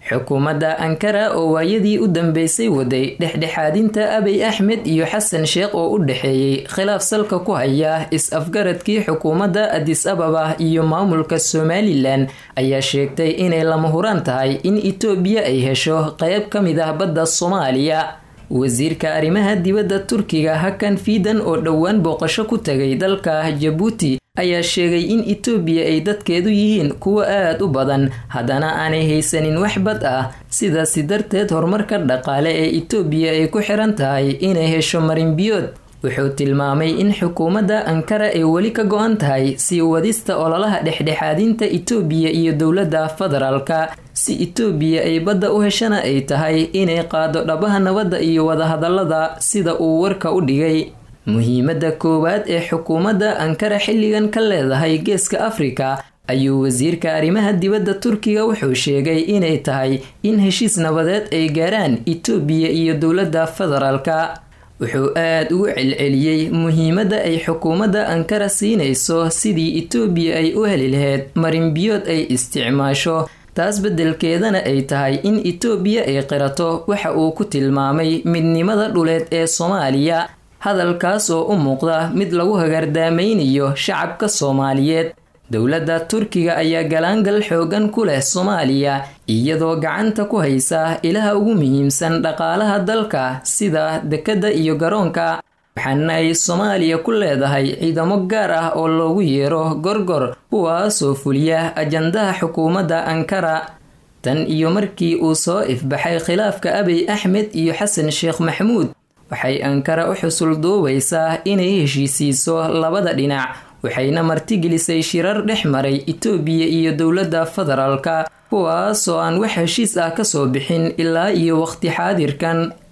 xukuumadda ankara oo waayadii u dambeysay waday dhexdhexaadinta abiy axmed iyo xasan sheekh oo u dhexeeyey khilaaf salka ku haya is-afgaradkii xukuumadda adis ababa iyo maamulka somalilan ayaa sheegtay inay lama huraan tahay in itoobiya ay hesho qeyb ka mid ah badda soomaaliya wasiirka arrimaha dibadda turkiga hakan fiidan oo dhowaan booqasho ku tagay dalka jabuuti ayaa sheegay in itoobiya ay dadkeedu yihiin kuwo aad u badan haddana aanay haysanin wax bad ah sidaasi darteed horumarka dhaqaale ee itoobiya ay ku xiran tahay inay hesho marinbiyood wuxuu tilmaamay in xukuumadda ankara ay weli ka go-an tahay sii wadista ololaha dhexdhexaadinta itoobiya iyo dowladda federaalka si itoobiya ay badda u heshana ay tahay inay qaado dhabaha nabadda iyo wadahadallada sida uu warka u dhigay muhiimadda koowaad ee xukuumadda ankara xilligan ka leedahay geeska afrika ayuu wasiirka arrimaha dibadda turkiga wuxuu sheegay inay tahay in heshiis nabadeed ay gaaraan itoobiya iyo dowladda federaalka wuxuu aad ugu celceliyey muhiimadda ay xukuumadda ankara siinayso sidii itoobiya ay u heli lahayd marinbiyood ay isticmaasho taas beddelkeedana ay tahay in itoobiya ay qirato waxa uu ku tilmaamay midnimada dhuleed ee soomaaliya hadalkaas oo u muuqda mid lagu hagaardaamaynayo shacabka soomaaliyeed dowladda turkiga ayaa galaangal xoogan ku leh soomaaliya iyadoo gacanta ku haysa ilaha ugu muhiimsan dhaqaalaha dalka sida dekedda iyo garoonka waxaana ay soomaaliya ku leedahay ciidamo gaar ah oo loogu yeero gorgor kuwaasoo fuliya ajandaha xukuumadda ankara tan iyo markii uu soo ifbaxay khilaafka abiy axmed iyo xasan sheekh maxamuud waxay ankara u xusul duubaysaa inay heshiisiiso labada dhinac waxayna martigelisay shirar dhex maray itoobiya iyo dowladda federaalka kuwaasoo aan wax heshiis ah kasoo bixin ilaa iyo waqti xaadirkan